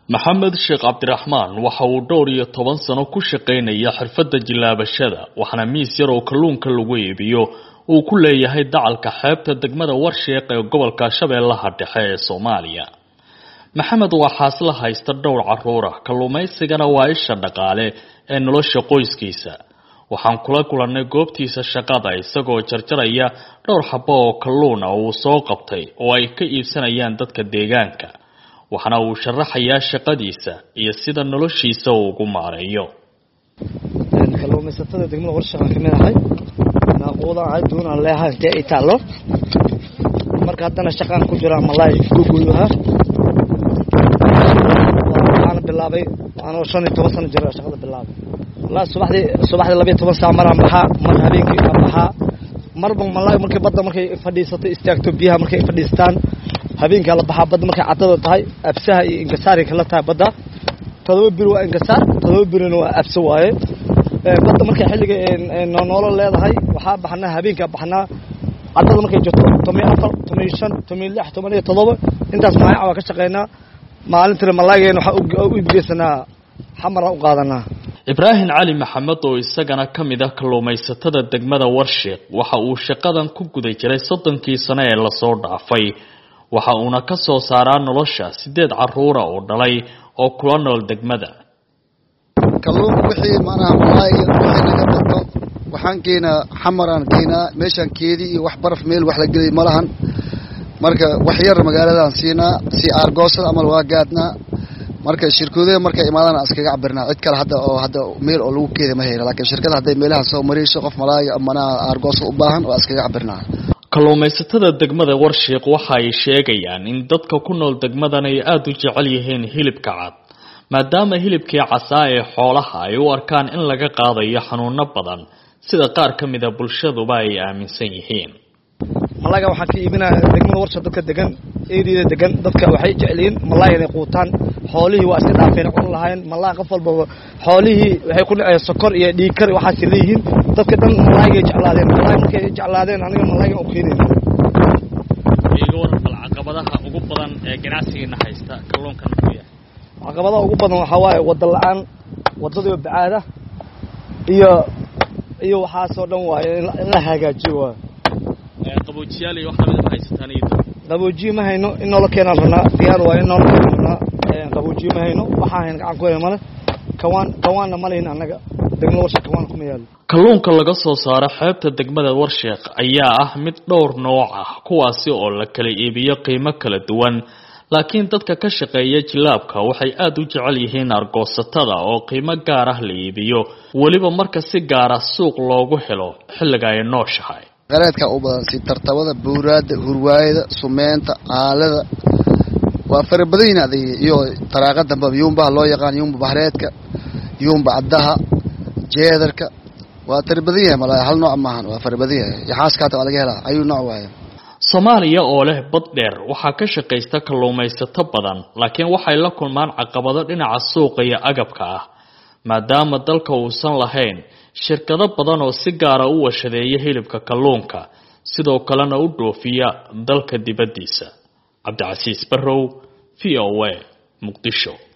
maxamed sheekh cabdiraxmaan waxa uu dhowr iyo toban sano ku shaqaynaya xirfadda jilaabashada waxaana miis yar oo kalluunka lagu iibiyo uu ku leeyahay dacalka xeebta degmada warsheeq ee gobolka shabeellaha dhexe ee soomaaliya maxamed waa xaasla haysta dhowr caruura kalluumaysigana waa isha dhaqaale ee nolosha qoyskiisa waxaan kula kulannay goobtiisa shaqada isagoo jarjaraya dhowr xabo oo kalluuna uu soo qabtay oo ay ka iibsanayaan dadka deegaanka waxaana uu sharaxayaa shaqadiisa iyo sida noloshiisa uu ugu maareeyo kalluumaysatada degmada warshaaan ka mid ahay naaquudan ahay duunaan leeahay intee ay taallo marka haddana shaqaan ku jira malaay gogoyaha waxaana bilaabay anoo shan iyo toban sano jira shaqada bilaabay wallaahi subaxdii subaxdii labiyo toban saac maraan baxaa mar habeenkii aan baxaa marba malaay markay badda markay fadhiisato istaagto biyaha markay fadhiistaan habeenkaa la baxaa badda markay cadada tahay absaha iyo ingasaaray kala tahay badda todoba biri waa ingasaar todoba birina waa abse waaye badda markay xilliga noolo leedahay waxaa baxnaa habeenkaa baxnaa cadada markay jirto tomiyo afar tomiyo shan tomiyo lix toban iyo todoba intaas maayaca waa ka shaqaynaa maalintina malaageen waxaa u ibgeysanaa xamara u qaadanaa ibraahim cali maxamed oo isagana ka mid ah kalluumaysatada degmada warsheeq waxa uu shaqadan ku guda jiray soddonkii sano ee lasoo dhaafay waxa uuna ka soo saaraa nolosha sideed caruura oo dhalay oo kula nool degmada kalluunka wixii macnaha malaayga wixii naga bato waxaan keenaa xamaraan keenaa meeshaan keedii iyo wax baraf meel wax la gelay ma lahan marka wax yar magaaladaan siinaa si aargoosada amal waa gaadnaa marka shirkoodaha markay imaadaan iskaga cabirnaa cid kale hadda oo hadda meel oo lagu keeda ma hela laakiin shirkada hadday meelaha soo marayso qof malaaya amanaha aargoosa u baahan waa iskaga cabirnaa kalluumaysatada degmada warshiiq waxa ay sheegayaan in dadka ku nool degmadan ay aada u jecel yihiin hilibka cad maadaama hilibkii casaa ee xoolaha ay u arkaan in laga qaadayo xanuuno badan sida qaar ka mida bulshaduba ay aaminsan yihiin malaaga waxaan ka iibinaa degmada warsha dadka degan eriyada degan dadka waxay jecelihiin malaay inay quutaan xoolihii waa iska dhaafeen cun lahayn malaa qof walbaba xoolihii waxay ku dhaceen sokor iyo dhiigkar waxaas leeyihiin dadka dhan malaagay jeclaadeen malaay markay jeclaadeen aniga malaagan u keenayna iga waran bal caqabadaha ugu badan ee ganacsigiina haysta kalluunkan muxuu yahay caqabadaha ugu badan waxaa waaye wada la-aan wadadii bacaada iyo iyo waxaasoo dhan waaye in la hagaajiyo waayo qaboojiyaal iyo wax lamid ma haysataan iyo qaboojiye ma hayno in noola keenaan rabnaa diyaar waaye in noola keenaan rabnaa qaboojiye ma hayno waxaa hayna gacan ku hayna male kawaan kawaanna ma lehin annaga degmada warsheek kawaan kuma yaalo kalluunka laga soo saaro xeebta degmada warsheeq ayaa ah mid dhowr nooc ah kuwaasi oo la kala iibiyo qiimo kala duwan laakiin dadka ka shaqeeya jilaabka waxay aada u jecel yihiin argoosatada oo qiimo gaar ah la iibiyo weliba marka si gaara suuq loogu helo xilliga ay nooshahay qareedka u badan si tartabada buuraada hurwaayada sumeynta aalada waa fara badan yihin adig iyo taraaqa damba yuumbaha loo yaqaan yuumba bahreedka yuumba caddaha jeedarka waa tara badan yahay malaa hal nooc maahan waa fara badan yahay yaxaaskaata waa laga helaa ayuu nooc waaye soomaaliya oo leh bad dheer waxaa ka shaqaysta kalluumaysato badan laakiin waxay la kulmaan caqabado dhinaca suuqa iyo agabka ah maadaama dalka uusan lahayn shirkado badan oo si gaara u washadeeya hilibka kalluunka sidoo kalena u dhoofiya dalka dibaddiisa cabdicasiis barrow v o a muqdisho